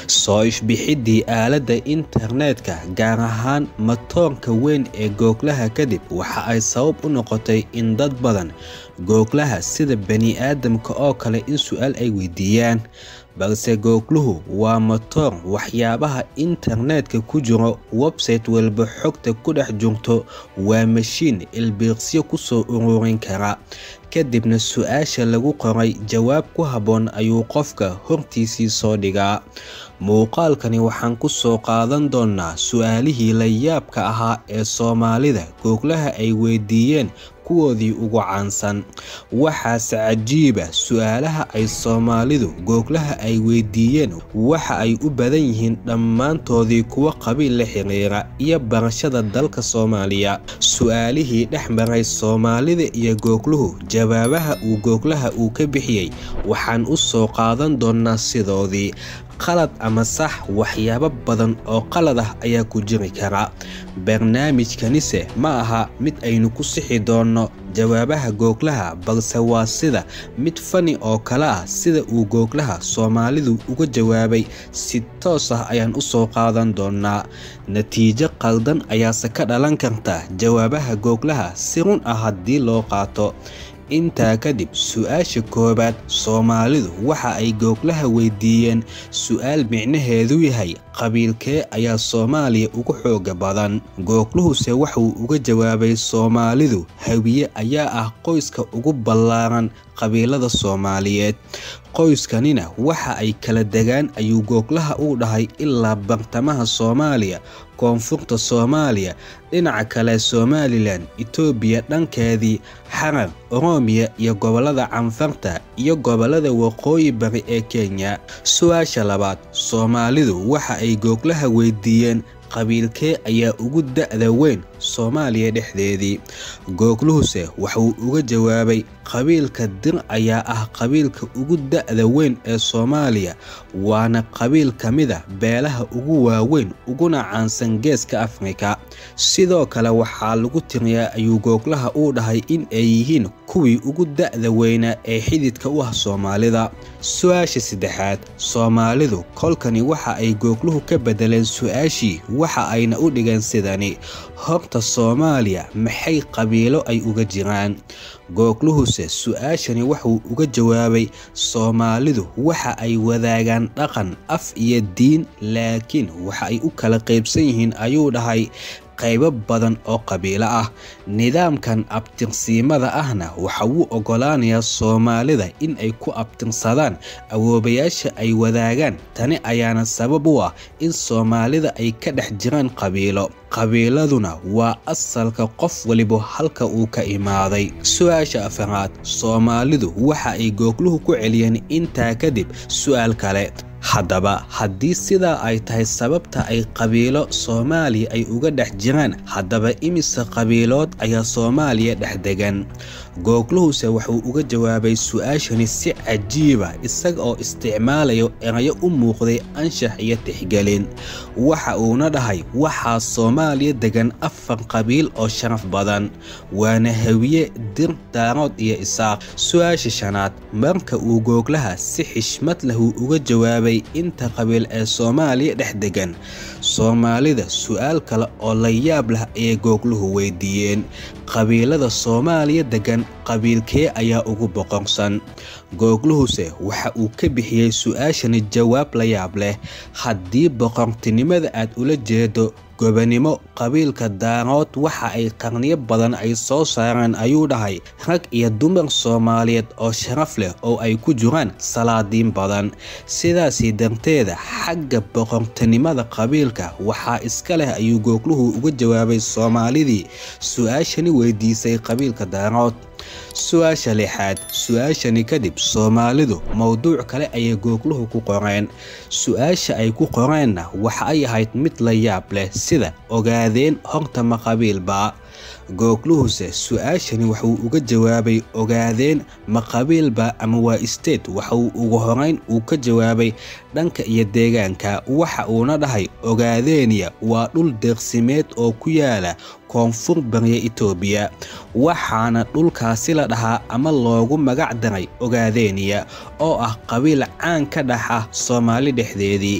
soo ishbixidii aaladda internetka gaar ahaan matoonka weyn ee googlaha kadib waxa ay sabab u noqotay in dad badan googlaha sida bani-aadamka oo kale in su-aal ay weydiiyaan balse googluhu waa matoor waxyaabaha internetka ku jiro website walba xogta ku dhex jirto waa mashiin ilbiiqsyo kusoo ururin kara kadibna su-aasha lagu qoray jawaab ku habboon ayuu qofka hortiisii soo dhigaa muuqaalkani waxaan ku soo qaadan doonaa su-aalihii la yaabka ahaa ee soomaalida googlaha ay weydiiyeen kuwoodii ugu caansan waxaase cajiiba su-aalaha ay soomaalidu googlaha ay weydiiyeen waxa ay u badan yihiin dhammaantoodii kuwo qabiil la xiriira iyo barashada dalka soomaaliya su-aalihii dhex maray soomaalida iyo googluhu jawaabaha uu googlaha uu ka bixiyey waxaan u soo qaadan doonaa sidoodii qalad ama sax waxyaabo badan oo qalad ah ayaa ku jiri kara barnaamijkanise ma aha mid aynu ku sixi doonno jawaabaha googlaha balse waa sida mid fani oo kale ah sida uu googlaha soomaalidu uga jawaabay si toos ah ayaan u soo qaadan doonaa natiijo qaldan ayaase ka dhalan karta jawaabaha googlaha si run ah haddii loo qaato intaa kadib su-aasha koowaad soomaalidu waxa ay googlaha weydiiyeen su-aal micnaheedu yahay qabiilkee ayaa soomaaliya ugu xooga badan googluhuse waxuu uga jawaabay soomaalidu hawiye ayaa ah qoyska ugu ballaaran qabiilada soomaaliyeed qoyskanina waxa ay kala degaan ayuu googlaha uu dhahay ilaa bartamaha soomaaliya koonfurta soomaaliya dhinaca kale somalilan itoobiya dhankeedii xarar oroomiya iyo gobolada canfarta iyo gobolada waqooyi bari ee kenya su-aasha labaad soomaalidu waxa ay googlaha weydiiyeen qabiilkee ayaa ugu da-da weyn soomaaliya dhexdeedii googluhuse waxuu uga jawaabay qabiilka dir ayaa ah qabiilka ugu da-da weyn ee soomaaliya waana qabiil ka mida beelaha ugu waaweyn uguna caansan geeska afrika sidoo kale waxaa lagu tiriyaa ayuu googlaha uu dhahay in ay yihiin kuwii ugu da-da weynaa ee xididka u ah soomaalida su-aasha saddexaad soomaalidu kolkani waxa ay googluhu ka bedeleen su-aashii waxa ayna u dhigeen sidani horta soomaaliya maxay qabiilo ay uga jiraan googluhuse su-aashani wuxuu uga jawaabay soomaalidu waxa ay wadaagaan dhaqan af iyo diin laakiin waxa ay u kala qaybsan yihiin ayuu dhahay qaybo badan oo qabiilo ah nidaamkan abtirsiimada ahna waxa wuu oggolaanayaa soomaalida in ay ku abtirsadaan awoobayaasha ay wadaagaan tani ayaana sabab u ah in soomaalida ay ka dhex jiraan qabiilo qabiiladuna waa asalka qof waliba halka uu ka imaaday su-aasha afaraad soomaalidu waxa ay googluhu ku celiyeen intaa kadib su-aal kale haddaba haddii sidaa ay tahay sababta ay qabiilo soomaaliya ay uga dhex jiraan haddaba imise qabiilood ayaa soomaaliya dhex degan googluhuse wuxuu uga jawaabay su-aashani si cajiiba isaga oo isticmaalayo erayo u muuqday anshax iyo tixgelin waxa uuna dhahay waxaa soomaaliya degan afar qabiil oo sharaf badan waana hawiye dir daarood iyo isaaq su-aasha shanaad marka uu googlaha si xishmad lahu uga jawaabay inta qabiil ee soomaaliya dhex degan soomaalida su-aal kale oo la yaab lah ayay googluhu weydiiyeen qabiilada soomaaliya degan qabiilkee ayaa ugu boqorsan googluhuse waxa uu ka bixiyey su-aashani jawaab la yaab leh haddii boqortinimada aad ula jeedo gobanimo qabiilka daarood waxa ay qarniyo badan ay soo saareen ayuu dhahay rag iyo dumar soomaaliyeed oo sharaf leh oo ay ku jiraan salaadiin badan sidaasii darteeda xagga boqortinimada qabiilka waxaa iska leh ayuu googluhu uga jawaabay soomaalidii su-aashani weydiisay qabiilka daarood su-aasha lixaad su-aashani kadib soomaalidu mowduuc kale ayay googluhu ku qoreen su-aasha ay ku qoreenna waxa ay ahayd mid la yaab leh sida ogaadeen horta ma qabiilbaa googluhuse su-aashani wuxuu uga jawaabay ogaadeen ma qabiilba ama waa state waxauu ugu horeyn uu ka jawaabay dhanka iyo deegaanka waxa uuna dhahay ogaadeeniya waa dhul deeqsimeed oo ku yaala koonfur bariya itoobiya waxaana dhulkaasi la dhahaa ama loogu magac daray ogaadeeniya oo ah qabiil caan ka dhaxa soomaali dhexdeedii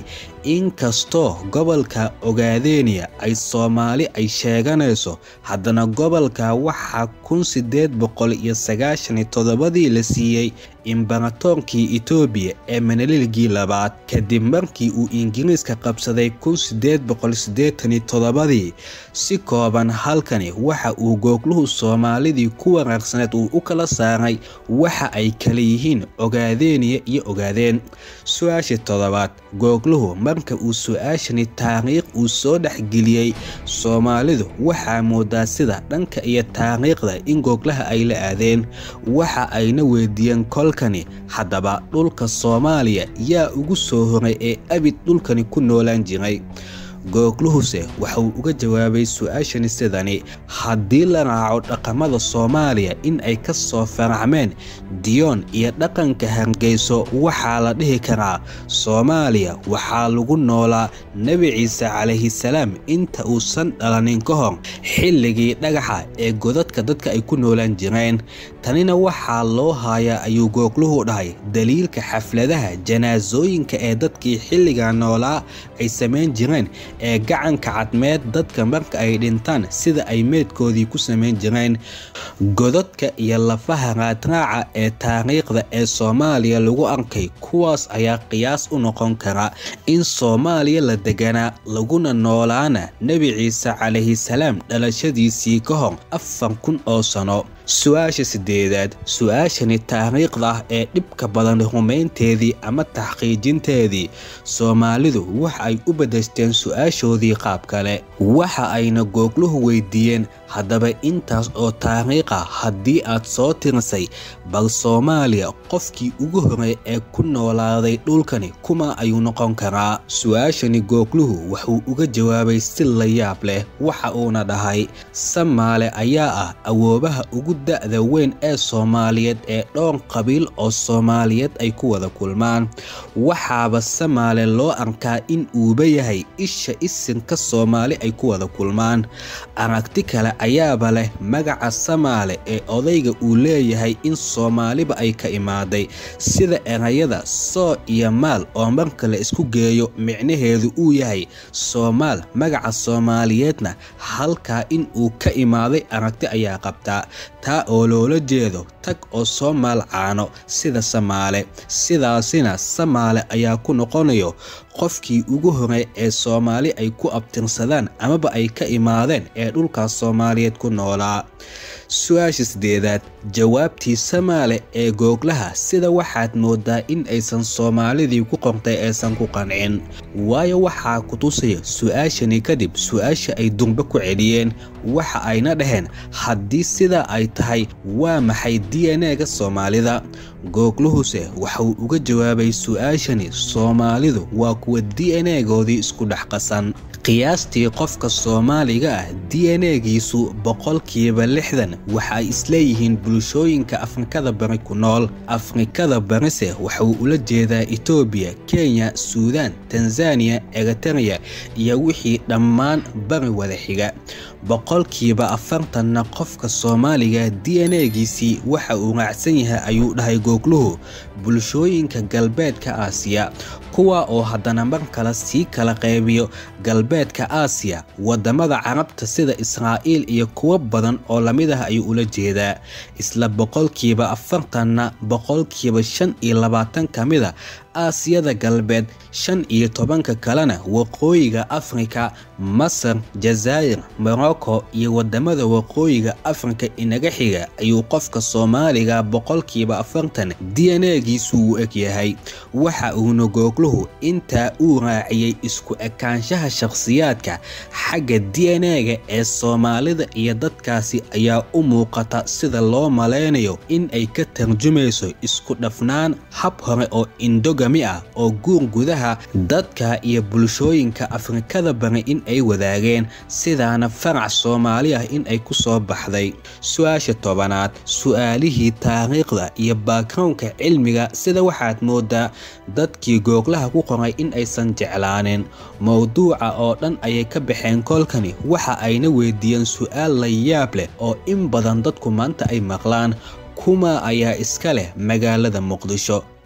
inkastoo gobolka ogaadeniya ay soomaali ay sheeganayso haddana gobolka waxaa kun sideed boqol iyo sagaashan iyo toddobadii la siiyey imbaratoonkii etoobiya ee manaliligii labaad kadib markii uu ingiriiska qabsaday kun sideed boqol siddeetan iyo toddobadii si kooban halkani waxa uu googluhu soomaalidii ku wanaagsaneed uu u kala saaray waxa ay kala yihiin ogaadeniya iyo ogaadeen su-aasha toddobaad googluhu marka uu su-aashani taariikh uu soo dhexgeliyey soomaalidu waxaa moodaa sida dhanka iyo taariikhda in googlaha ay la aadeen waxa ayna weydiiyeen kolkani haddaba dhulka soomaaliya yaa ugu soo horay ee abid dhulkani ku noolaan jiray googluhuse waxauu uga jawaabay su-aashani sidani haddii la raaco dhaqamada soomaaliya in ay ka soo faracmeen diyoon iyo dhaqanka hargeyso waxaa la dhihi karaa soomaaliya waxaa lagu noolaa nebi ciise calayhisalaam inta uusan dhalanin ka hor xilligii dhagaxa ee godadka dadka ay ku noolaan jireen tanina waxaa loo haayaa ayuu googluhu dhahay daliilka xafladaha janaasooyinka ee dadkii xilliga noolaa ay samayn jireen ee gacanka cadmeed dadka marka ay dhintaan sida ay meedkoodii ku samayn jireen godadka iyo lafaha raadraaca ee taariikhda ee soomaaliya lagu arkay kuwaas ayaa qiyaas u noqon kara in soomaaliya la deganaa laguna noolaana nebi ciise calayhisalaam dhalashadiisii ka hor afar kun oo sano su-aasha sideedaad su-aashani taariikhda ah ee dhibka badan rumaynteedii ama taxqiijinteedii soomaalidu waxa ay u badashteen su-aashoodii qaab kale waxa ayna googluhu weydiiyeen haddaba intaas oo taariikha haddii aad soo tirisay bal soomaaliya qofkii ugu horey ee ku noolaaday dhulkani kuma ayuu noqon karaa su-aashani googluhu wuxuu uga jawaabay si la yaab leh waxa uuna dhahay samaale ayaa ah awoobaha ugu da-da weyn ee soomaaliyeed ee dhowr qabiil oo soomaaliyeed ay ku wada kulmaan waxaaba samaale loo arkaa in uuba yahay isha isinka soomaali ay ku wada kulmaan aragti kale ayaaba leh magaca samaale ee odayga uu leeyahay in soomaaliba ay ka imaaday sida erayada soo iyo maal oo marka la isku geeyo micnaheedu uu yahay soomaal magaca soomaaliyeedna halkaa in uu ka imaaday aragti ayaa qabtaa taa oo loola jeedo tag oo soo maalcaano sida samaale sidaasina samaale ayaa ku noqonayo qofkii ugu horey ee soomaali ay ku abtirsadaan amaba ay ka imaadeen ee dhulkaas soomaaliyeed ku noolaa su-aasha sideedaad jawaabtii samaale ee googlaha sida waxaad moodaa in aysan soomaalidii ku qortay aysan ku qancin waayo waxaa ku tusaya su-aashani kadib su-aasha ay durbe ku celiyeen waxa ayna dhaheen haddii sidaa ay tahay waa maxay d n e-ga soomaalida googluhuse waxauu uga jawaabay su-aashani soomaalidu waa kuwa d n e-goodii isku dhex qasan qiyaastii qofka soomaaliga ah d n e-giisu boqolkiiba lixdan waxa ay isleeyihiin bulshooyinka afrikada bari ku nool afrikada barise waxauu ula jeedaa etoobiya kenya suudaan tanzaniya eritereya iyo wixii dhammaan bari wada xiga boqolkiiba afartanna qofka soomaaliga d n e-giisii waxa uu raacsan yahay ayuu dhahay googluhu bulshooyinka galbeedka aasiya kuwa oo haddana mar kale sii kala qaybiyo galbeedka aasiya wadamada carabta sida israa'iil iyo kuwo badan oo lamid ah ayuu ula jeedaa isla boqolkiiba afartanna boqolkiiba shan iyo labaatan ka mid a aasiyada galbeed shan iyo tobanka kalena waqooyiga afrika masar jazaa'ir morocco iyo wadamada waqooyiga afrika inaga xiga ayuu qofka soomaaliga boqolkiiba afartan d n e-giisu uu eg yahay waxa uuna googluhu intaa uu raaciyey isku ekaanshaha shakhsiyaadka xagga d n e-ga ee soomaalida iyo dadkaasi ayaa u muuqata sida loo malaynayo in ay ka tarjumayso isku dhafnaan hab hore oo indoga ah oo guur gudaha dadka iyo bulshooyinka afrikada bari in ay wadaageen sidaana farac soomaali ah in ay ku soo baxday su-aasha tobanaad su-aalihii taariikhda iyo baakrownka cilmiga sida waxaad moodaa dadkii googlaha ku qoray in aysan jeclaanin mowduuca oo dhan ayay ka baxeen kolkani waxa ayna weydiiyeen su-aal la yaab leh oo in badan dadku maanta ay maqlaan kuma ayaa iska leh magaalada muqdisho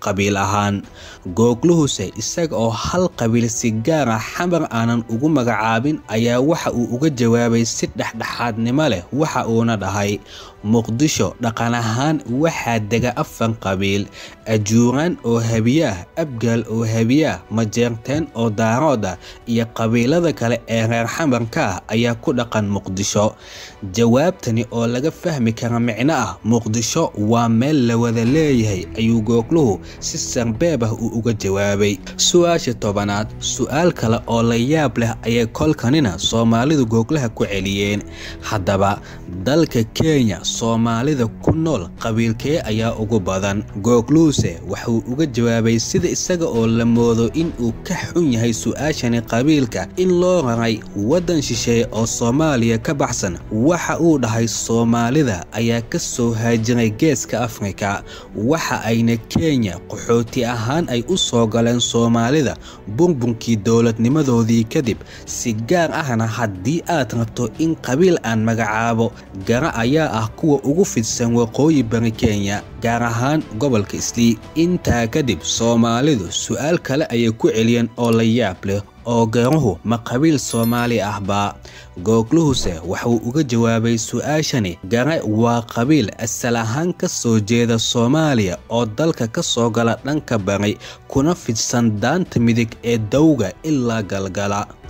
qabiil ahaan googluhuse isaga oo hal qabiil si gaara xamar aanan ugu magacaabin ayaa waxa uu uga jawaabay si dhexdhexaadnimo leh waxa uuna dhahay muqdisho dhaqan ahaan waxaa dega afar qabiil ajuuraan oo habiye ah abgaal oo habiye ah majeerteen oo daarood ah iyo qabiilada kale ee reer xamarka ah ayaa ku dhaqan muqdisho jawaabtani oo laga fahmi kara micno ah muqdisho waa meel la wada leeyahay ayuu googluhu si sarbeeb ah uu uga jawaabay su-aasha tobanaad su-aal kale oo la yaab leh ayay kolkanina soomaalidu googlaha ku celiyeen haddaba dalka kenya soomaalida ku nool qabiilkee ayaa ugu badan googluuse wuxuu uga jawaabay sida isaga oo la moodo in uu ka xun yahay su-aashani qabiilka in loo raray waddan shisheeye oo soomaaliya ka baxsan waxa uu dhahay soomaalida ayaa ka soo haajiray geeska afrika waxa ayna kenya qaxooti ahaan ay u soo galeen soomaalida burbunkii dowladnimadoodii kadib si gaar ahna haddii aad rabto in qabiil aan magacaabo gara ayaa ah kuwa ugu fidsan waqooyi bari kenya gaar ahaan gobolka islii intaa kadib soomaalidu su-aal kale ayay ku celiyeen oo la yaab leh oo garuhu ma qabiil soomaali ahbaa googluhuse wuxuu uga jawaabay su-aashani gare waa qabiil asal ahaan ka soo jeeda soomaaliya oo dalka ka soo gala dhanka bari kuna fidsan daanta midig ee dawga ilaa galgala